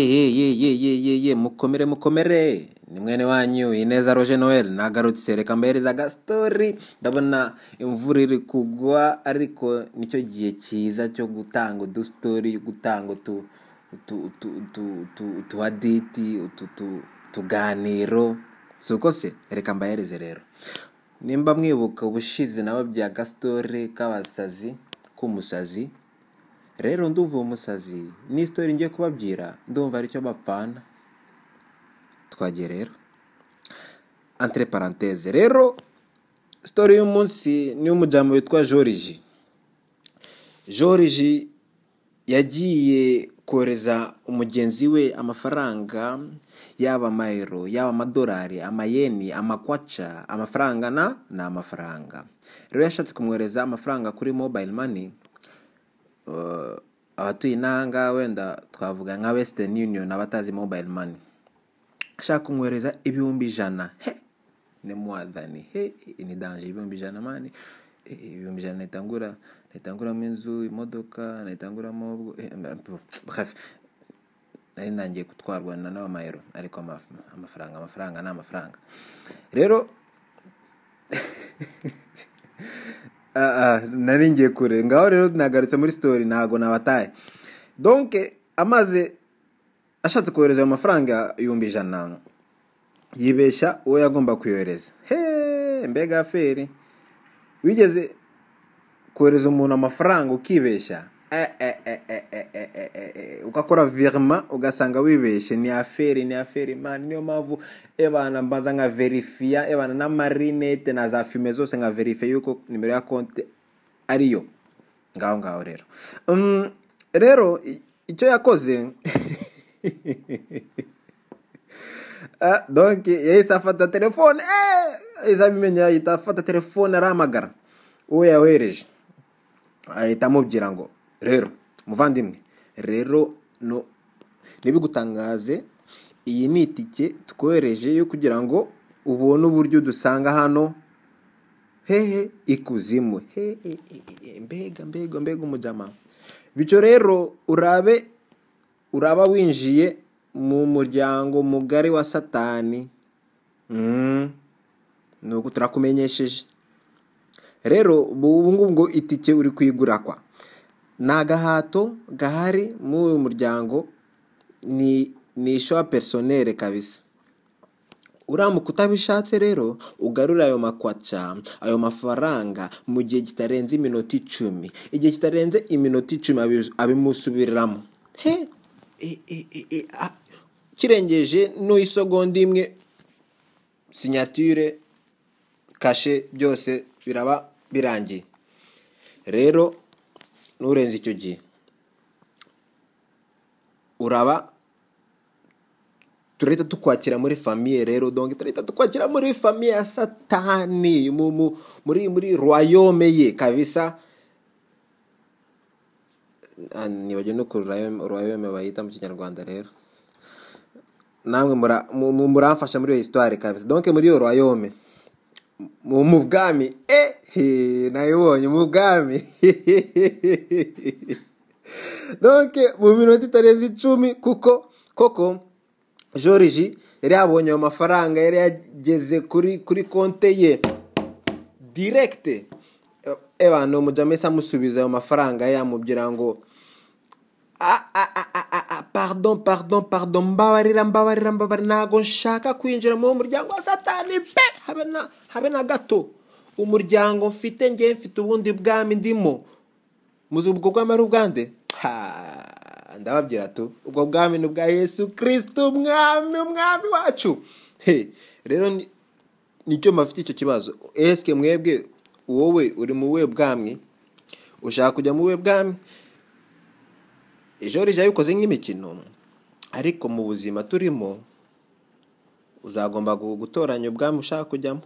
ye ye ye ye mukomere mukomere ni mwene wanyu ineza roge noel nagarutse reka mbahereza agastory ndabona imvura iri kugwa ariko nicyo gihe cyiza cyo gutanga udustori gutanga utu utu utu utu utu utu aditi utu tu- tuganiro si uko se reka mbahereze rero nimba mwibuka ubushize nabo bya gasitore k'abasazi k'umusazi rero nduva umusazi n'isitori ngiye kubabwira ndumva aricyo bapfana twagiye rero entre parenthese rero sitori y'umunsi ni iy'umujyamo witwa joriji joriji yagiye kohereza umugenzi we amafaranga yaba amayero yaba amadolari amayeni amakwaca amafaranga na ni amafaranga rero yashatse kumwohereza amafaranga kuri mobile money Uh, abatuye intanga wenda twavuga nka western union abatazi mobile money ashaka kumwohereza ibihumbi ijana he ni mwadhani he ni danje ibihumbi ijana mani Eh, ibihumbi ijana nahitangura nahitanguramo inzu imodoka nahitanguramo ubwo- eh, mba- mpu, bref nari ntangiye gutwarwa na n'ayo mayero ariko ama- amafaranga amafaranga ni amafaranga rero nari ngiye kure ngaho rero nagarutse muri sitori ntabwo nabataye donke amaze ashatse kohereza ayo mafaranga ibihumbi ijana yibeshya uwo yagomba kuyohereza he mbega feri wigeze kohereza umuntu amafaranga ukibeshya Eh, eh, eh, eh, eh, eh, eh, eh, eh, ugakora virima ugasanga wibeshye ni aferi ni aferi mani niyo mpamvu ebana mbanza nkaverifiya ebana n'amarinete na za fume zose nkaverifiya yuko nimero ya konti ariyo ngaho ngaho rero Mm, rero i- icyo yakoze Ah, donc yahise afata telefone eh, yahise abimenya ahita afata telefone arahamagara uwo yayohereje ahita amubwira ngo rero muvandimwe rero no ntibigutangaze iyi ni itike twohereje yo kugira ngo ubone uburyo dusanga hano hehe ikuzimu hehe e- e- e- mbega mbega mbega umujama bityo rero urabe uraba winjiye mu muryango mugari wa satani Mm. ni uko turakumenyesheje rero ubu ngubu ngo itike uri kuyigura kwa ni agahato gahari muri uyu muryango ni ni ishowa personere kabisa uramuka utabishatse rero ugarura ayo makwaca ayo mafaranga mu gihe kitarenze iminota icumi igihe kitarenze iminota icumi abi- abimusubiriramo he E- e- e- e- a- kirengeje n'isegonda imwe sinyatire kashe byose biraba birangiye rero nurenze icyo gihe uraba turahita tukwakira muri famiye rero donc turahita tukwakira muri famiye ya satani mu, mu, muri muri royaume ye kabisa Ah, nibagiwe no ku royaume royaume bayita mu kinyarwanda rero namwe mura- mu- mu- muramfasha muri iyo histoire kabisa donc muri iyo royaume mu mu bwami eh he, nayibonye mu bwami donc mu minota itarenze icumi kuko koko joriji yari yabonye ayo mafaranga yari yageze kuri kuri konte ye direkite ebana umujama yahise amusubiza ayo mafaranga yamubwira ngo Ah, ah, ah, ah, ah, ah, pardon pardon pardon mbabarira mbabarira mbabarira ntabwo nshaka kwinjira mu muryango wa satani pe habe na habe na gato umuryango mfite ngewe mfite ubundi bwami ndimo muzi ubwo bwami ari ubwande Ha, ndababwira tu ubwo bwami ni ubwa yesu kirisito umwami umwami wacu He, rero ni- nicyo mafite icyo kibazo esike mwebwe wowe uri mu buhe bwami ushaka kujya mu buhe bwami joriji yabikoze nk'imikino ariko mu buzima turimo uzagomba gu- gutoranya ubwami ushaka kujyamo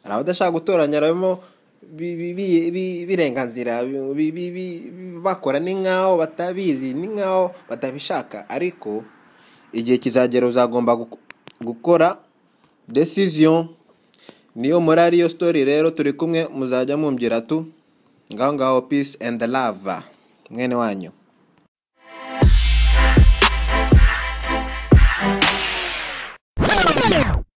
hari abadashaka gutoranya harimo bi- bi- bi- bi- birenganzira bi- bi- bi- bakora ni nk'aho batabizi ni nk'aho batabishaka ariko igihe kizagera uzagomba gu- gukora decision niyo muri ariyo story rero turi kumwe muzajya mumbwira tu ngaho ngaho peace and love mwene wanyu